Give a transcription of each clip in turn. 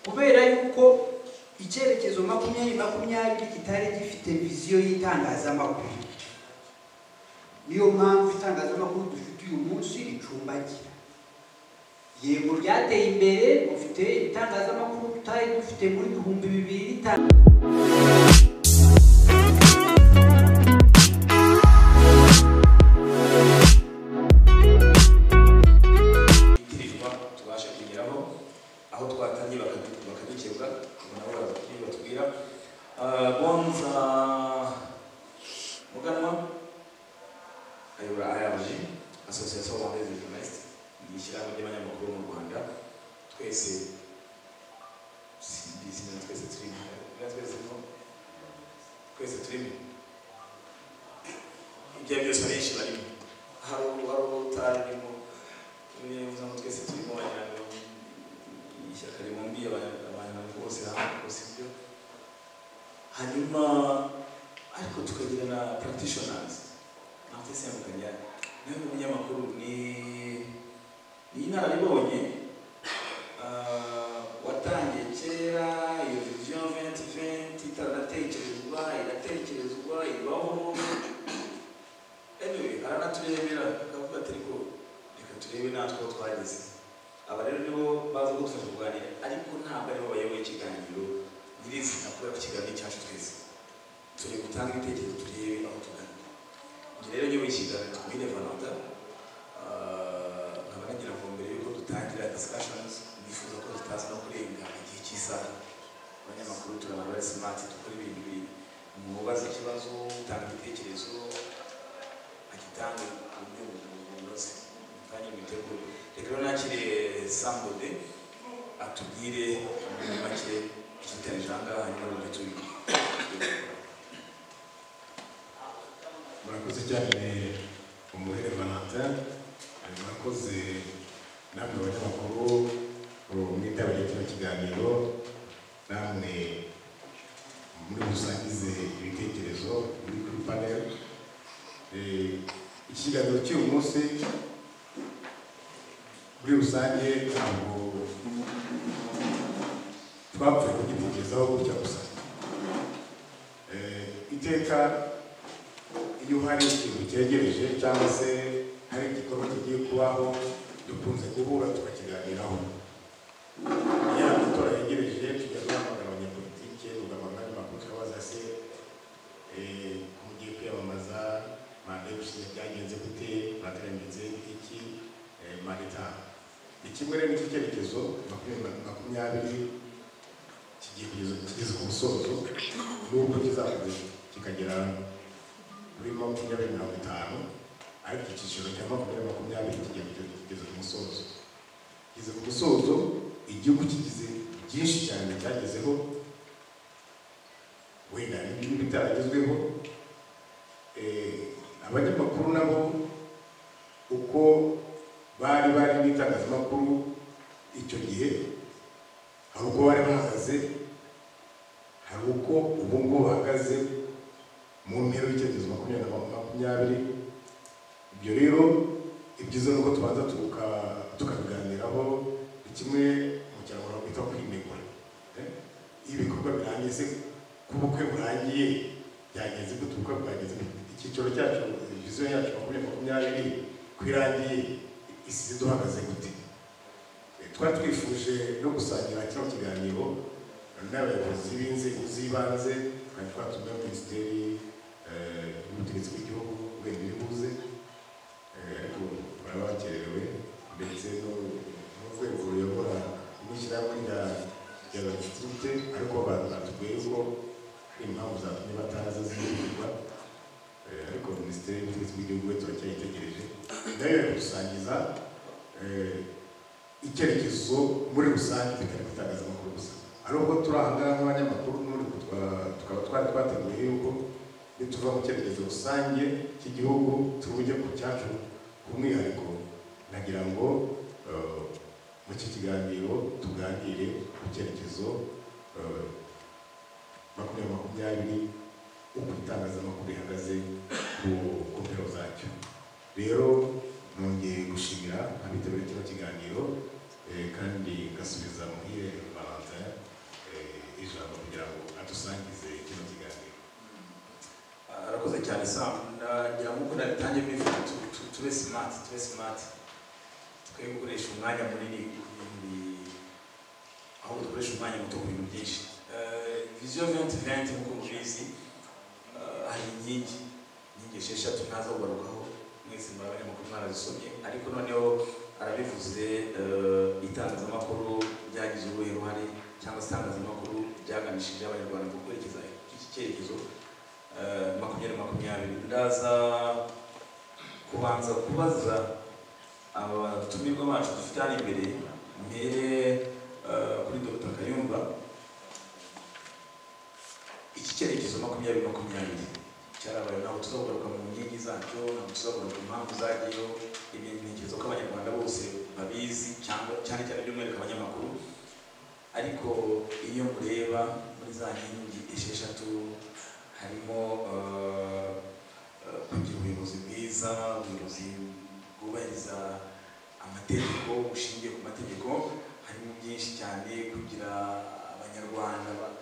kubera yuko icyerekezo makumyabiri makumyabiri kitari gifite viziyo y'itangazamakuru niyo mpamvu itangazamakuru dufite uyu munsi ricumbagira yego ryateye imbere dufite itangazamakuru tutari dufite muri bihumbi bibiri n'itanu ibitirirwa tubashe kugeraho aho twatangiye bakadu- bakadukebwa tukabona aho baratubwira batubwira Ah, bonza muganwa ayobora irg association rwandaise de journaliste ni ishyirahamwe ry'abanyamakuru mu rwanda twese simbizi na twese turimo na twese turimo twese turimo ibyo ari byose abenshi barimo hari utarimo niba twese turimo wagira ngo ishyaka ribumbi abantu bose hamwe rwose ibyo hanyuma ariko tukagira na practitioners ntabwo isembukanya nawe umunyamakuru ni ni inararibonye Ah, watangiye kera iyo vision venti venti itaratekerezwa iratekerezwa ibaho anyway aranaturemera akavuga ati ariko reka turebe natwe aho twageze aba rero nibo baza kudufasha kuganira ariko ntabwo aribo bayoboye ikiganiro nyirizina kubera ko ikiganiro cyacu twese turi gutanga ibitekerezo turebe aho tugana njye rero nyoboye ikiganiro twine valanta Ah, nkaba nagira ngo mbere yuko dutangira discussions nifuza ko tutaza no kurenga igihe cy'isaha abanyamakuru turaba bari smart dukora ibintu biri mubaza ikibazo utanga igitekerezo agitanga ku buryo bunoze kandi imiteguro reka rero nakire sambode atubwire muri make ikitarije aha ngaha hanyuma bumve tubiri murakoze cyane umuhere valentin murakoze namwe abanyamakuru mwitabiriye kino kiganiro namwe muri busangize ibitekerezo muri kuri panel Eh, ikiganiro cy'uyu munsi muri rusange ntabwo twapfuye kugitekerezaho gutya gusa Eh, iteka iyo hari ikintu cyegereje cyangwa se hari igikorwa kigiye kubaho dukunze guhura tukakiganiraho iyo amatora yegereje tujya duhamagara abanyapolitike tugahamagara amakuru tukabaza se eh, mugiye kwiyamamaza manda y'ubushinja byagenze gute mwateranyirize iki eh, manda itaha ni kimwe rero n'icyo cyerekezo makumyabiri makumyabiri kigiye kugeza- kigeze ku musozo n'ubwo kizakomeza kikagera kuri makumyabiri mirongo itanu ariko icyiciro cya makumyabiri makumyabiri kigiye kugeza- kugeza ku musozo kigeze ku musozo igihugu kigize byinshi cyane cyagezeho wenda n'ibindi bitaragezweho Eh, abanyamakuru nabo uko bari bari mu itangazamakuru icyo gihe hari uko bari bahagaze hari uko ubu ngubu bahagaze mu mpera y'icyerekezo makumyabiri na makumyabiri ibyo rero ibyiza ni uko tubanza tuka- tukabiganiraho ni kimwe mu kinyarwanda bita kwinegura Eh, iyo ibikorwa birangiye se kuba ubukwe burangiye byagenze gute ubukwe bwagenze gute? icyiciro cyacu viziyo yacu makumyabiri makumyabiri ko irangiye isize duhagaze gute Eh, twari twifuje no gusangira kino kiganiro n'abayobozi b'inzego z'ibanze twari twatumiwe na minisiteri eh, y'ubutegetsi bw'igihugu wenda iribuze Eh, ariko baba bakerewe ndetse no- n'urwego ruyobora n'ishyirahamwe rya- rya batisite ariko ba- batubwiye ko impamvu zatumye bataza zihutirwa Eh, ariko minisiteri y'ubutegetsi bw'igihugu we turacyayitegereje nayo yo gusangiza eh, icyerekezo muri rusange bitari itangazamakuru gusa ari ubwo turi aha ngaha nk'abanyamakuru n'ubundi twa- tukaba twari twateguye yuko nituva mu cyerekezo rusange cy'igihugu tujye ku cyacu ku mwihariko nagira ngo eh, mu iki kiganiro tuganire ku cyerekezo eh, makumyabiri makumyabiri uko itangazamakuru rihagaze ku ku mpero zacyo rero nongeye gushimira abitabiriye kino kiganiro eh, kandi ngasubiza muhire valentin cyane sam ndagira ngo uko nabitange bivuga tu- tu- tube smart tube smart twe gukoresha umwanya munini ku bintu bi- ahubwo dukoresha umwanya muto ku bintu byinshi Eh, vision 2020 nk'uko mubizi eh, hari inkingi inkingi esheshatu ntaza kugarukaho mwese muraba n'amakuru mwarazisomye ariko noneho arabivuze eh, itangazamakuru ryagize uruhe ruhare cyangwa se itangazamakuru ryaganishije abanyarwanda mu kwerekeza iki cyerekezo eh, makumyabiri makumyabiri ndaza kubanza kubaza abatumirwa bacu dufite hano imbere mpere eh, kuri dr kayumba iki cyerekezo makumyabiri makumyabiri cyarabaye ntabwo tuzagaruka mu nkingi zacyo ntabwo tuzagaruka mu mpamvu zagiyeho ibintu ntekereza ko abanyarwanda bose babizi cyangwa cyane cyane by'umwihariko abanyamakuru ariko iyo mureba muri za nkingi esheshatu harimo eh, eh, kugira ubuyobozi bwiza ubuyobozi bwubahiriza amategeko bushingiye ku mategeko harimo byinshi cyane kugira abanyarwanda ba-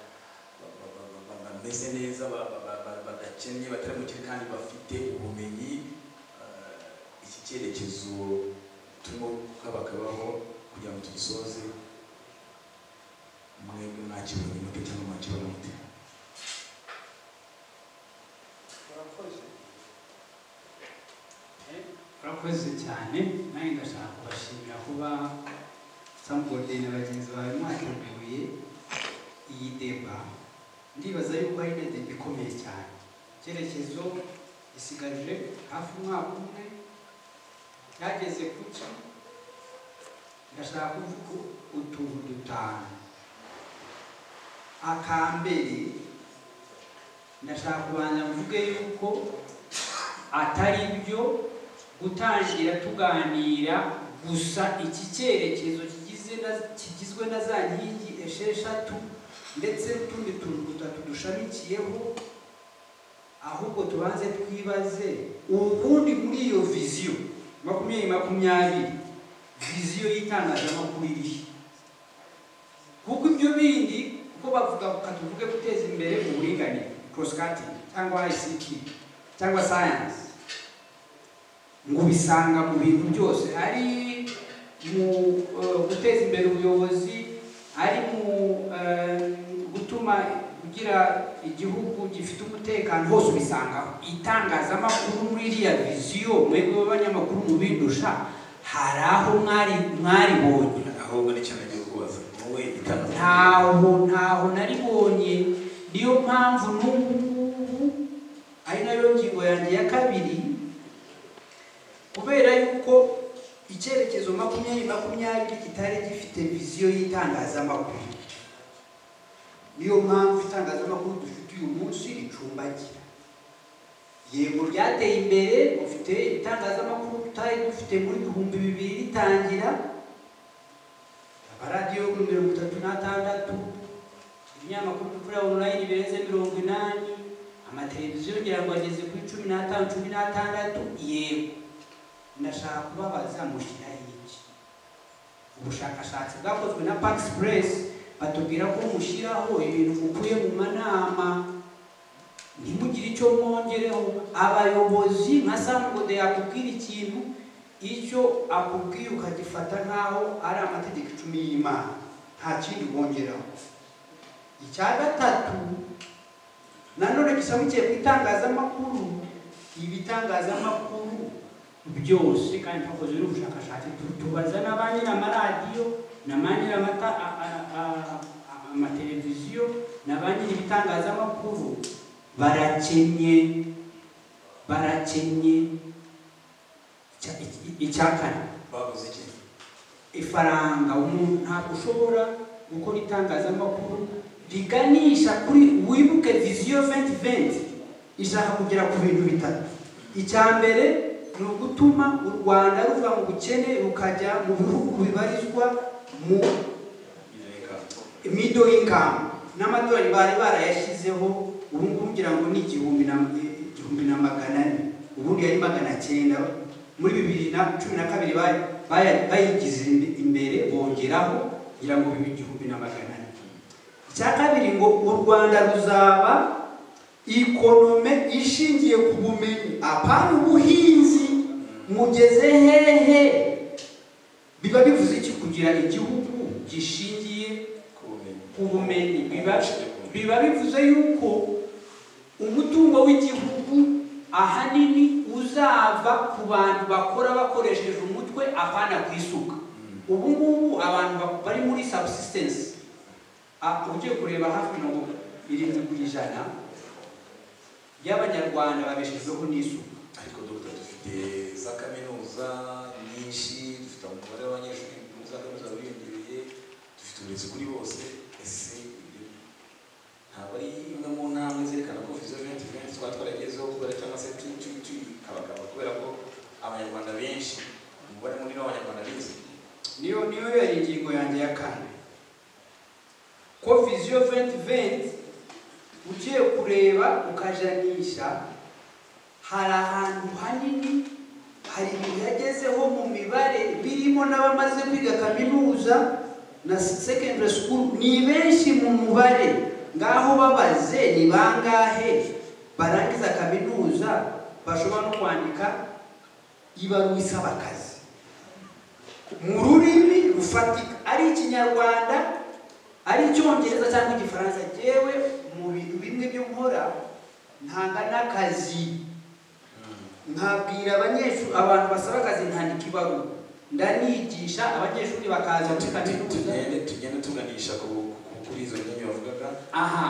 ba- ba- ba- ba- ba- bameze neza ba- ba- ba- ba- badakennye batari mukire kandi bafite ubumenyi eh, iki cyerekezo turimo kabakabaho kugira ngo tugisoze mwebwe mwakibonye mute cyangwa mwakibona mute murakoze urakoze cyane nanjye ndashaka kubashimira kuba samubode na bagenzi bawe mwateguye iyi deba ndibaza yuko ari na deba ikomeye cyane icyerekezo gisigaje hafi umwaka umwe cyageze ku ki ndashaka kuvuga utuntu dutanu akambere ndashaka kubanza mvuge yuko atari byo gutangira tuganira gusa iki cyerekezo kigize na- kigizwe na za nkingi esheshatu ndetse n'utundi tuntu dutatu dushamikiyeho ahubwo tubanze twibaze ubundi muri iyo viziyo makumyabiri makumyabiri viziyo y'itangazamakuru irihe kuko ibyo bindi kuko bavuga ka tuvuge guteza imbere uburinganire crosscutting cyangwa ICT cyangwa science ngo ubisanga mu bintu byose ari mu eh, guteza imbere ubuyobozi ari mu eh, gutuma kugira igihugu gifite umutekano hose ubisangaho itangazamakuru muri iriya viziyo mwebwe b'abanyamakuru mubindusha hari aho mwari mwaribonye ahubwo n'icyo nagiye kubaza wowe itangazamakuru ntaho ntaho naribonye niyo mpamvu n'ubu ngubu ari nayo ngingo yanjye ya kabiri kubera yuko icyerekezo makumyabiri makumyabiri kitari gifite viziyo y'itangazamakuru niyo mpamvu itangazamakuru dufite uyu munsi ricumbagira yego ryateye imbere ufite itangazamakuru tutari dufite muri bihumbi bibiri ritangira amaradiyo yo kuri mirongo itatu n'atandatu ibinyamakuru byo kuri online birenze mirongo inani amateleviziyo ngira ngo ageze kuri cumi n'atanu cumi n'atandatu yego ndashaka kubabaza mushyiraho iki ubushakashatsi bwakozwe na pax press batubwira ko mushyiraho ibintu mukuye mu manama ntimugire icyo mwongereho abayobozi nka samugode yakubwira ikintu icyo akubwiye ukagifata nk'aho ari amategeko icumi y'imana nta kindi wongeraho icya gatatu nanone gishamukiye ku itangazamakuru ibitangazamakuru byose kandi twakoze n'ubushakashatsi tu- tubaza n'abanye n'amaradiyo n'abanye n'amata- a- a- a- a- amateleviziyo n'abanye ibitangazamakuru barakennye barakennye Icya- iki- icya kane bavuze iki ifaranga umuntu ntabwo ushobora gukora itangazamakuru riganisha kuri wibuke viziyo venti venti ishaka kugera ku bintu bitatu icya mbere ni ugutuma u rwanda ruva mu bukene rukajya mu bihugu bibarizwa mu bireka mido y'inkamu n'amadorari bari barayashyizeho ubu ngubu ngira ngo ni igihumbi na igihumbi na magana ane ubundi yari magana cyenda muri bibiri na cumi na kabiri baya- baya- bayigize imbere bongeraho ngira ngo bibe igihumbi na magana ane icya kabiri ngo u rwanda ruzaba ikonome ishingiye ku bumenyi apana ubuhinzi mugeze hehe biba bivuze iki kugira igihugu gishingiye kubumenyi ku bumenyi biba biba bivuze yuko umutungo w'igihugu ahanini uzava ku bantu bakora bakoresheje umutwe apana ku isuka ubu ngubu abantu ba- bari muri subsistence Ah, ugiye kureba hafi mirongo irindwi ku ijana y'abanyarwanda babeshejweho n'isuka ariko dogita dufite za kaminuza nyinshi dufite umubare w'abanyeshuri muri za kaminuza wiyongereye dufite uburezi kuri bose ese ibyo ntabwo ari imwe mu ntambwe zerekana ko viziyo venti venti twaba twaragezeho kubera cyangwa se tu tu tu abagabo kubera ko abanyarwanda benshi umubare munini w'abanyarwanda bize niyo niyo yari ingingo yanjye ya kane ko viziyo venti venti ugiye kureba ukajanisha hari ahantu hanini hari ibintu yagezeho mu mibare birimo n'abamaze kwiga kaminuza na secondary school ni benshi mu mubare ngaho babaze ni bangahe barangiza kaminuza bashobora no kwandika ibaruwa isaba akazi mu rurimi rufatika ari ikinyarwanda ari icyongereza cyangwa igifaransa yewe mu bintu bimwe byo nkora ntanga n'akazi nkabwira abanyeshuri abantu basaba akazi ntandika ibaruwa ndanigisha abanyeshuri bakaza muri kaminuza tugende tugende tuganisha ku ku- kuri izo nkingi wavugaga aha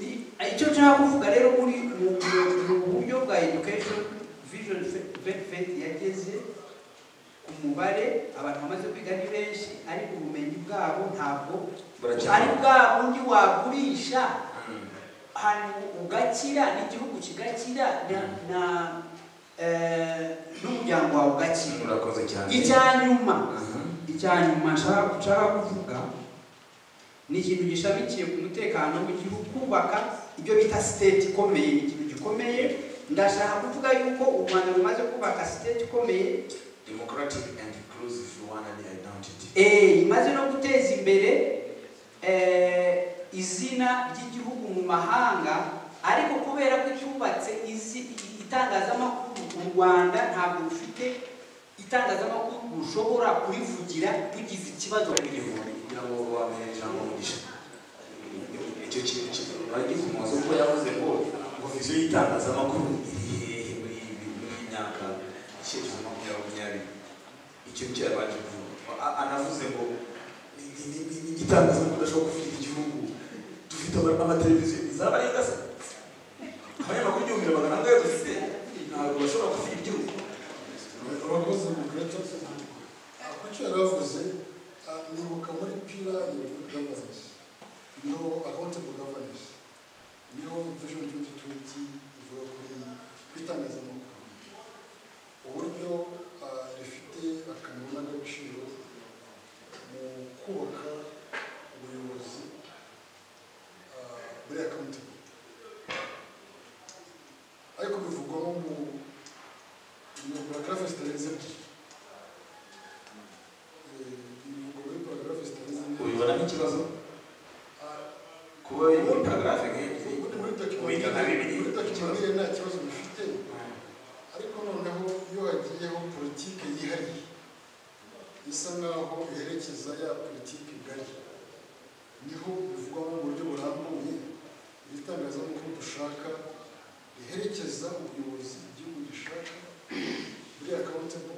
I- icyo nshaka kuvuga rero muri mu mu- mu buryo bwa education vision vet yageze ku mubare abantu bamaze kwiga ni benshi ariko ubumenyi bwabo ntabwo ari buracyari bwa bundi wagurisha Mm. hanyuma ugakira n'igihugu kigakira na- na eh, n'umuryango wawe ugakira murakoze cyane icya nyuma Mhm. icya nyuma nshaka nshaka kuvuga ni ikintu gishamikiye ku mutekano w'igihugu kubaka ibyo bita siteti ikomeye ni ikintu gikomeye ndashaka kuvuga yuko u rwanda rumaze kubaka siteti ikomeye democratic and inclusive rwanda ni identity eh, imaze no guteza imbere eh, izina ry'igihugu mu mahanga ariko kubera ko cyubatse izi itangazamakuru u rwanda ntabwo rufite itangazamakuru rushobora kurivugira rugize ikibazo ku gihugu kugira ngo wamenye cyangwa umugisha icyo kintu kigikumaze kuko yavuze ngo ngo viziyo y'itangazamakuru iri hehe muri iyi muri iyi myaka icyerekezo makumyabiri makumyabiri icyo nicyo yabanje kuvuga A- anavuze ngo ni- ni- ni- ni- ni igitangazamakuru udashobora kuvugira igihugu dufite ama- amateleviziyo izaba ari ingasa abanyamakuru igihumbi na magana angahe dufite ntabwo bashobora kuvuga igihugu abakozi mu greta akenshi yaravuze ah, nibuka muri pira yego governance no accountable governance niyo vision 2020 ivuga kuri kwitangazamakuru uburyo ah, rifite akamaro n'agaciro mu kubaka ubuyobozi ah, buri accountable ariko bivugwa nko mu Iyo paragraphe zitarenze ebyiri ibivugo muri paragraphe zitarenze ebyiri ubibona nk'ikibazo Ah, kuba biri muri paragarafe nk'ebyiri ubundi muri ubiga nka bibiri tekinoloji muri ikibazo tekinoloji nta kibazo bifite ariko noneho iyo hagiyeho politike yihariye isa nkaho iherekeza ya politike igari niho bivugwamo mu buryo burambuye ibitangazamakuru dushaka riherekeza ubuyobozi igihugu gishaka buri akawutemo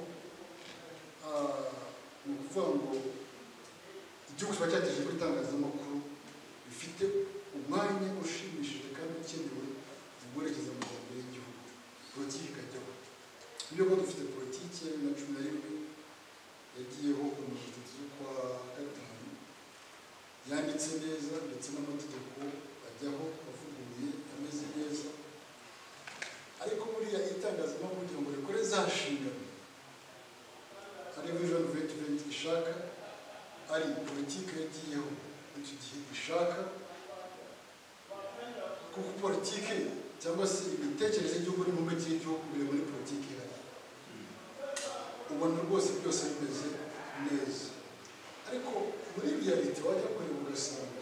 ni ukuvuga ngo igihugu kiba cyateje itangazamakuru bifite umwanya ushimishije kandi ukenewe mu guherekeza amajyambere y'igihugu politiki ikajyaho niyo ko dufite politiki na cumi na rimwe yagiyeho ku mirongo itatu z'ukwa gatanu yanditse neza ndetse n'amategeko ajyaho avuguruye ameze neza ariko buriya itangazamakuru kugira ngo rikore za nshingano ari vision vetiventi ishaka ari politiki yagiyeho muri icyo gihe ishaka kuko politiki cyangwa se imitekerereze y'igihugu n'impuguke z'igihugu biri muri politiki ihari ubona rwose byose bimeze neza ariko muri reality wajya kureba ugasanga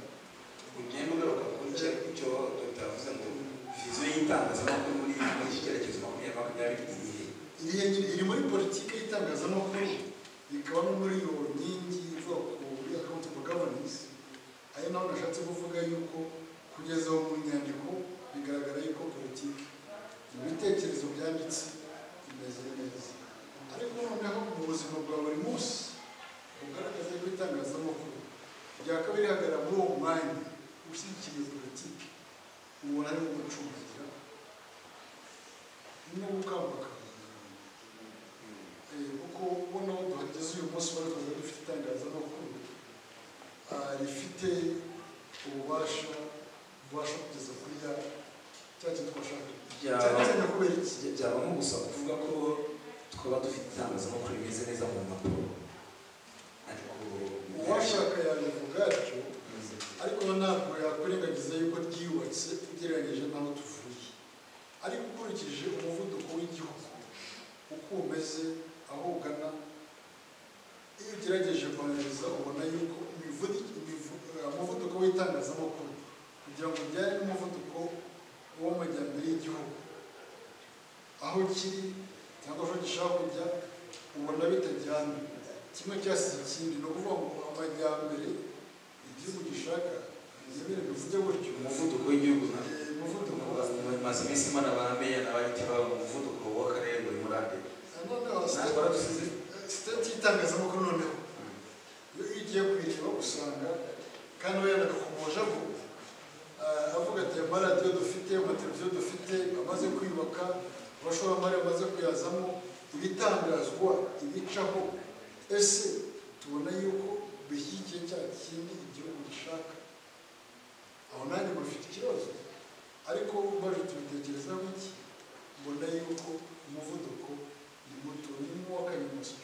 ugenda ugaruka kuri icyo icyo dogita yavuze ngo viziyo y'itangazamakuru muri muri iki cyerekezo makumyabiri makumyabiri ni iyihe iri iri muri politiki y'itangazamakuru ikaba no muri iyo nkingi ivuga ku muri accountable governance ayo naho nashatse kuvuga yuko kugeza aho mu nyandiko bigaragara yuko politiki ibitekerezo byanditse bimeze neza ariko noneho mu buzima bwa buri munsi bugaragaza yuko itangazamakuru ryakabaye rihagarara muri uwo mwanya ushyigikiye politiki ubona ari umucungira n'ubukangurambaga Eh, kuko ubona aho duhageze uyu munsi bari kuza dufite itangazamakuru ah, rifite ububasha bubasha kugeza kuri ya cya kintu twashaka Byaba- cyane cyane kubera iki Bijya- byaba nko gusa kuvuga ko twaba dufite itangazamakuru rimeze neza mu mpapuro ariko uwashaka yabivuga atyo ariko ntabwo yakwirengagiza yuko ryiyubatse ugereranyije n'aho tuvuye ariko ukurikije umuvuduko w'igihugu uko umeze aho ugana iyo ugerageje kwangiza ubona yuko imivudu- imivu- eh, umuvuduko w'itangazamakuru kugira ngo ujyane n'umuvuduko w'amajyambere y'igihugu aho kiri cyangwa aho gishaka kujya ubona bitajyana kimwe cyasize ikindi ni ukuvuga ngo amajyambere igihugu gishaka ntibere bivuge gutyo umuvuduko w'igihugu na Eh, umuvuduko maze iminsi mbona ba meya n'abagiti baba mu muvuduko w'akarere ngo bimurande noneho natwe baradusize sitati y'itangazamakuru noneho iyo ugiye kuyireba usanga kandi we yanakomoje ko avuga ati amaradiyo dufite amateleviziyo dufite amaze kwiyubaka abashoramari bamaze kuyazamo ibitangazwa ibicaho ese tubona yuko bishyigikiye cya kintu igihugu gishaka aho nanjye bafite ikibazo ariko umaze tubitekereza iki mbona yuko umuvuduko ni muto ni nk'uw'akanyamasyo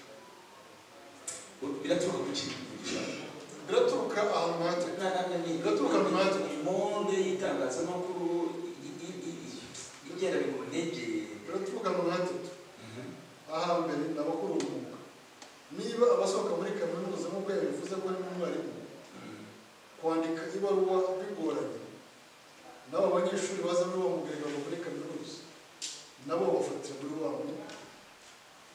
biraturuka ku kintu gishaka biraturuka ahantu hatari Biraturuka mu mwanya. monde y'itangazamakuru i- i- i- i- igenda bikunegeye biraturuka mu hatatu ahambere ni abakora umwuga niba abasohoka muri kaminuza nk'uko yabivuze ko harimo umwarimu kwandika ibaruwa bigoranye n'abo banyeshuri baza muri uwo muganga ngo muri kaminuza nabo bafatira muri wa mwuga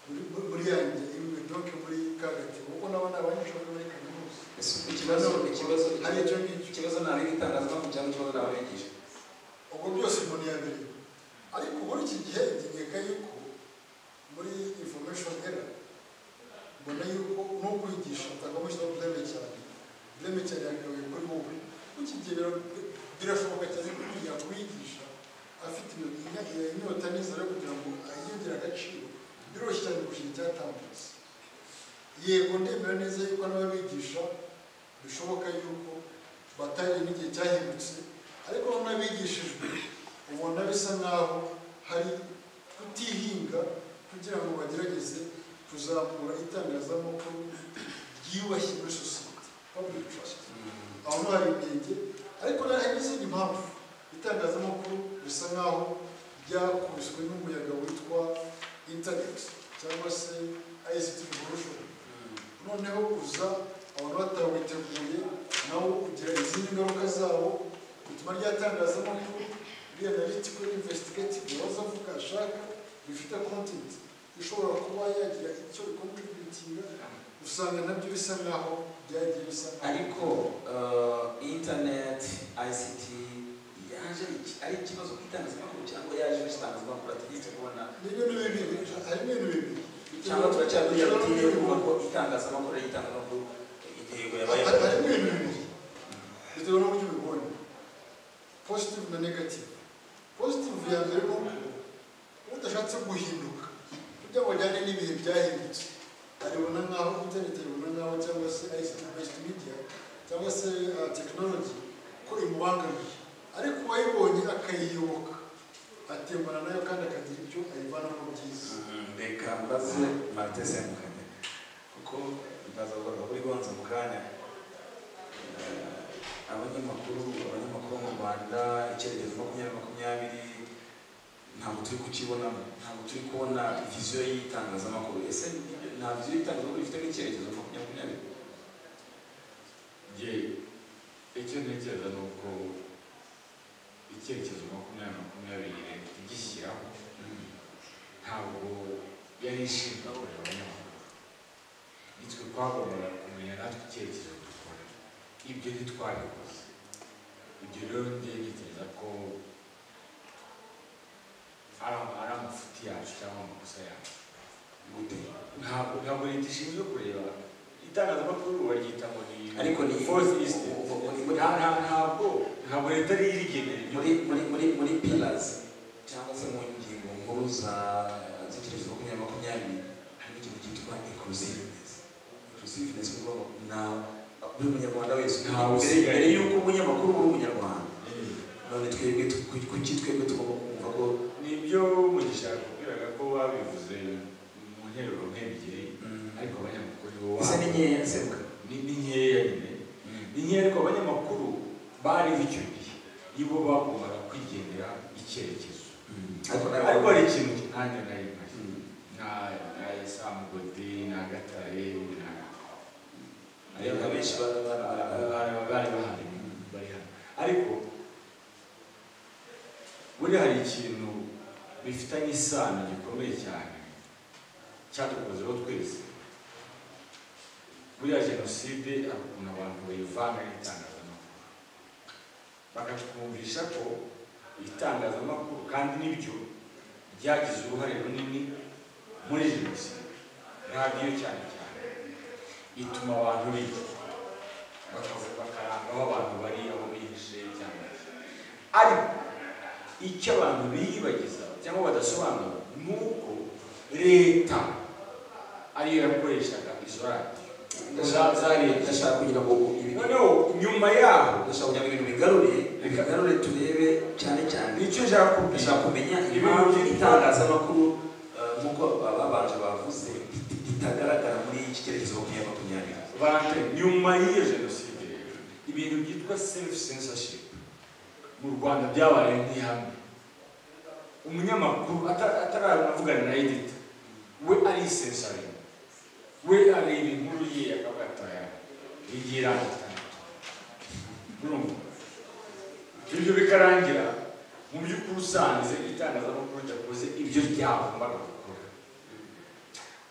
muri muri yanjye doke muri ka gatebo kuko nabo ni abanyeshuri bari muri kaminuza Ese ikibazo ikibazo hari icyo ngicyo ikibazo ni ab'itangazamakuru cyangwa ikibazo ni abigisha ubwo byose umuntu yabireba ariko muri iki gihe ntegeka yuko muri information era mbona yuko no kwigisha utagomba bureme cyane bureme cyane yakabaye kuri wowe muri iki gihe bira- birashoboka cyane ko umuntu yakwigisha afite iyo- iyo inyota n'inzara kugira ngo ayiyongere agaciro biroroshye cyane kurusha icyatambutse yego ndemera neza yuko n'ababigisha bishoboka yuko batari n'igihe cyahindutse ariko bamwe bigishijwe ubona bisa nk'aho hari kutihinga kugira ngo bagerageze kuzamura itangazamakuru ryiyubashye muri sosiyete public trust aho nta binenge ariko hari n'izindi mpamvu itangazamakuru bisa nk'aho ryakubiswe n'umuyaga witwa internet cyangwa se ICT revolution noneho kuza abantu batawiteguye nawo kugira izindi ngaruka zawo bituma ryatangazamakuru rianaritiko investigative waza avuga ashaka rifite content ishobora kuba yagira icyo ikontributinga usanga nabyo bisa nk'aho byagiye bisa nk'aho ariko eh, internet ICT yaje iki- ari ikibazo ku itangazamakuru cyangwa yaje mu itangazamakuru ategetse kubona ni ibintu bibiri harimo ibintu bibiri cyangwa turacyabwira batiye kuvuga ko itangazamakuru ari itangazamakuru intego yabaye harimo ibintu bibiri bitewe n'uburyo ubibona positive na negative positive ya mbere ni uko udashatse guhinduka kugira ngo ajyane n'ibihe byahindutse aribona nk'aho internet aribona nk'aho cyangwa se ICT based media cyangwa se uh, technology ko imubangamiye ariko uwayibonye akayiyoboka atembana nayo kandi akagira ibyo ayivanamo byiza reka mbaze marite semukanya kuko mbazavuga kuri gonza mu kanya Eh, abanyamakuru abanyamakuru mu rwanda icyerekezo makumyabiri makumyabiri ntabwo turi kukibonamo ntabwo turi kubona viziyo y'itangazamakuru ese nibyo- nta viziyo y'itangazamakuru ifite n'icyerekezo makumyabiri makumyabiri njye icyo ntekereza ni uko icyerekezo makumyabiri makumyabiri leta igishyiraho ntabwo yari ishinzwe akorera abanyamakuru nitwe twagombaga kumenya natwe icyerekezo dukora ibyo ntitwabikoze ibyo rero njye nitekereza ko ari ari amafuti yacu cyangwa amakosa yacu gute ntabwo ntabwo leta ishinzwe kureba itangazamakuru baryita ngo ni Ariko ni- force isite muri- ntabwo ntabwo leta ari irigenera ibyo muri muri muri muri pillars cyangwa se mu ngingo nkuru za z'icyerekezo makumyabiri makumyabiri harimo ikintu cyitwa inclusiveness inclusiveness ni ukuvuga ngo na buri munyarwanda wese ntawe usigaye mbere y'uko umunyamakuru uri umunyarwanda none twebwe tu- ku- kuki twebwe tugomba kumva ko nibyo mugisha yakubwiraga ko babivuze mu nteruro nk'ebyiri ariko abanyamakuru bo ese ni nkeya semuka ni ni nkeya nyine ni nkeya ariko abanyamakuru bariho icyo gihe nibo bagombaga kwigendera icyerekezo ariko ariko nawe hari ikintu nanjye nari mpari nta nta samugodi nta gatare nta ariko abenshi bari bari bari bahari bari hano ariko buriya hari ikintu bifitanye isano gikomeye cyane cyadukozeho twese buriya jenoside hari ukuntu abantu bayivanga n'itangazamakuru bakatwumvisha ko itangazamakuru kandi nibyo ryagize uruhare runini muri jenoside radiyo cyane cyane ituma abantu biga bakavuga bakaranga aho abantu bari aho bihishe cyangwa iki. ariko icyo abantu biyibagiza cyangwa badasobanura ni uko leta ariyo yakoreshaga izo radiyo za- za leta ndashaka kugira ngo ibi noneho nyuma yaho ndashaka kugira ngo ibintu bigarure bigarure turebe cyane cyane nicyo nshaka kubwira ndashaka kumenya Ibintu impamvu byitwa- itangazamakuru eh, nk'uko babanje bavuze rit- ritagaragara muri iki cyerekezo makumyabiri makumyabiri bantu nyuma y'iyo jenoside rero ibintu byitwa self censorship mu rwanda byabaye nk'ihame umunyamakuru ata- ataravugana na edita we arisensaringa we areba inkuru ye akavuga ati aya igira urumva ibyo bikarangira mu by'ukuri usanze itangazamakuru ryakoze ibyo ryagombaga gukora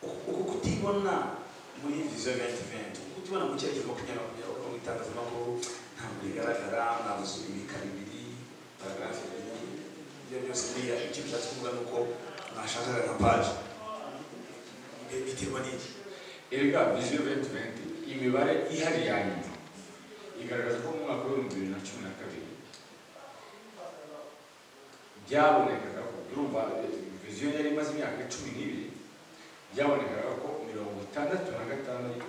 uku kutibona muri viziyo venti venti uku kutibona mu cyerekezo makumyabiri makumyabiri kuko mu itangazamakuru ntabwo rigaragara ntabwo usura imikara ibiri paragarafu ebyiri ibyo byose biriya icyo bishatse kuvuga ni uko mwashakaga nka paji Bi- biterwa n'iki erega viziyo venti venti imibare ihari ya nyuma igaragaza ko mu mwaka w'ibihumbi bibiri na cumi na kabiri byabonekaga ko urumva viziyo yari imaze imyaka cumi n'ibiri byabonekaga ko mirongo itandatu na gatandatu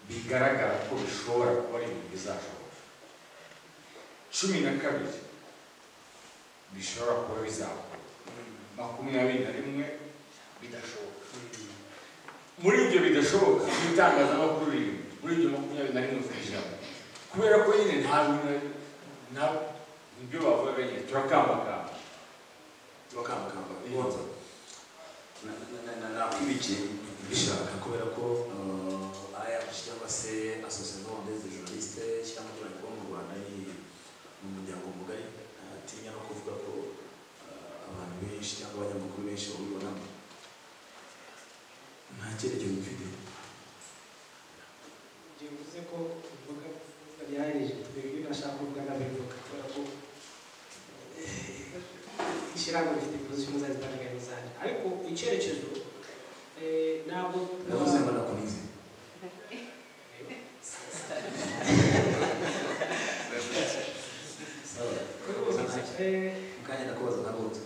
bigaragara ko bishobora kuba ari ibintu bizashoboka cumi na kabiri bishobora kuba bizakorwa makumyabiri na rimwe bidashoboka muri ibyo bidashoboka n'itangazamakuru riri muri ibyo makumyabiri na rimwe ku ijana kubera ko nyine nta bintu nta ibyo bavuga nyine turakambakamba bakambakamba bonza nakwibikiye bishaka kubera ko ayah cyangwa se association rwandaise de journaliste cyangwa abaturage bo mu rwanda ni mu muryango mugari atinya no kuvuga ko eh, abantu benshi cyangwa abanyamakuru benshi babibonamo nta cyerekezo bifite bivuze ko imboga bariharije twebwe nashaka kuvuga n'abivuga kubera ko eh, ishyirahamwe rifite ibibazo by'umuzazi zitandukanye zanjye ariko icyerekezo eh, ntabwo ndavuze ngo nakunize Sawa. Eh, mukanya ndakubaza na bonza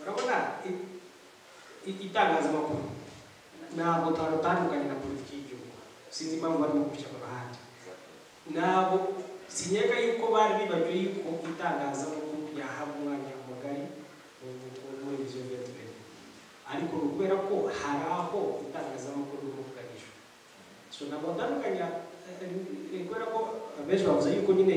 urabona i- i- itangazamakuru ntabwo twatandukanye na politiki y'igihugu sinzi impamvu barimo kubishyira mu ruhande ntabwo sinyega yuko bari bibagiwe yuko itangazamakuru ryahabwa umwanya mugari mu- mu- muri ibyo biyobyabwenge ariko ni ukubera ko hari aho itangazamakuru ririmo kuganishwa so ntabwo batandukanya eh, eh, ni kubera ko abenshi bavuze yuko nyine